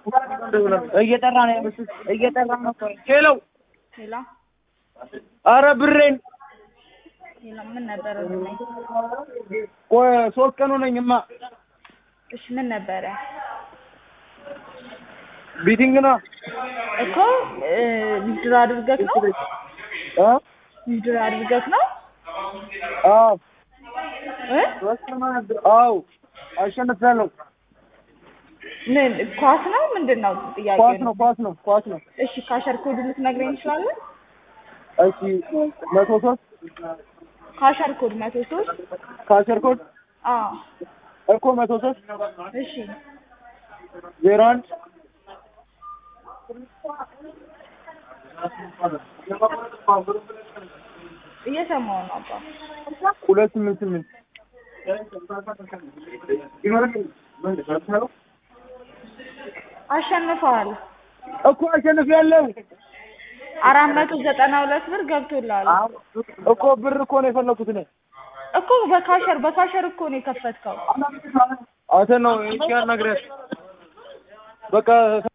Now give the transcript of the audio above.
እየጠራ ነው እየጠራ ነው። ሄሎ ሄላ አረ ብሬን ሄላ ምን ነበረ? ብናይ ቆይ ሶስት ቀን ሆነኝማ። እሺ ምን ነበረ ቢቲንግ ነው እኮ ዊዝድሮ አድርገህ ነው እ ዊዝድሮ አድርገህ ነው አዎ እ አዎ አሸንፊያለሁ። ምን ኳስ ነው ምንድን ነው ጥያቄ ኳስ ነው ኳስ ነው ኳስ ነው። እሺ ካሸር ኮድ ልትነግረኝ ትችላለህ? እሺ መቶ ሶስት ካሸር ኮድ መቶ ሶስት ካሸር ኮድ አዎ እኮ መቶ ሶስት እሺ ዜሮ አንድ እየሰማሁ ነው አባ ሁለት ስምንት ስምንት አሸንፈዋል። እኮ አሸንፊያለሁ። አራት መቶ ዘጠና ሁለት ብር ገብቶልሃል እኮ ብር እኮ ነው የፈለኩት እኔ እኮ በካሸር በካሸር እኮ ነው የከፈትከው። አንተ ነው ይቻል ነግረህ በቃ